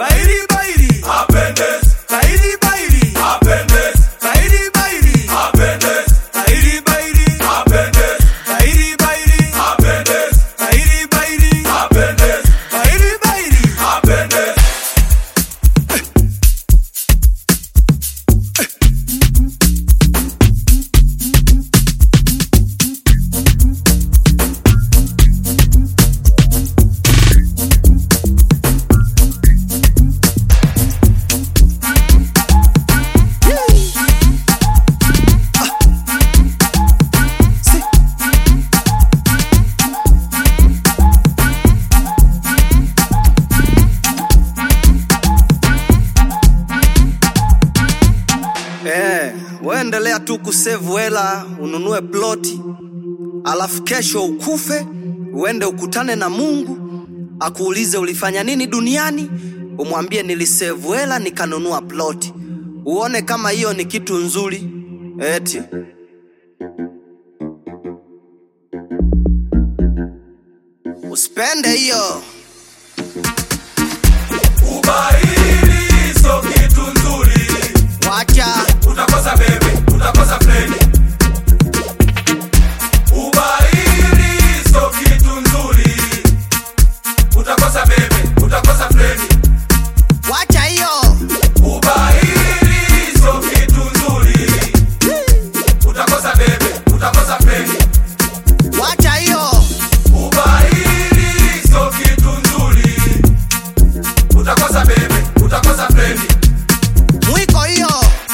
bairi bairi apendezi, bairi bairi apendezi, bairi bairi apendezi, bairi bairi apendezi, bairi bairi apendezi, bairi bairi apendezi, bairi bairi apendezi. Eh, waendelea tu kusevu hela ununue ploti, alafu kesho ukufe uende ukutane na Mungu akuulize ulifanya nini duniani, umwambie nilisevu hela nikanunua ploti, uone kama hiyo ni kitu nzuri eti usipende hiyo. Ubaili sio kitu nzuri, Wacha utakosa bebe, utakosa freni. Ubaili sio kitu nzuri, utakosa bebe, utakosa freni. wacha hiyo. Ubaili sio kitu nzuri, utakosa bebe, utakosa freni. Wacha hiyo. Ubaili sio kitu nzuri, utakosa bebe, utakosa freni. Mwiko hiyo.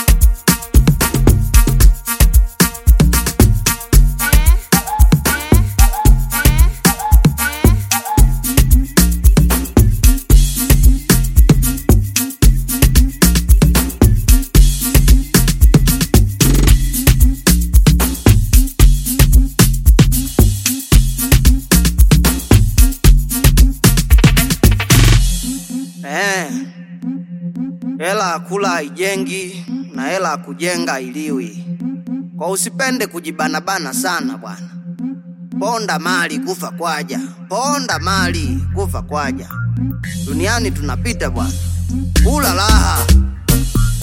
Eh. Hela ya kula haijengi na hela ya kujenga hailiwi. Kwa usipende kujibanabana sana bwana. Ponda mali kufa kwaja, ponda mali kufa kwaja. Duniani tunapita bwana, kula raha.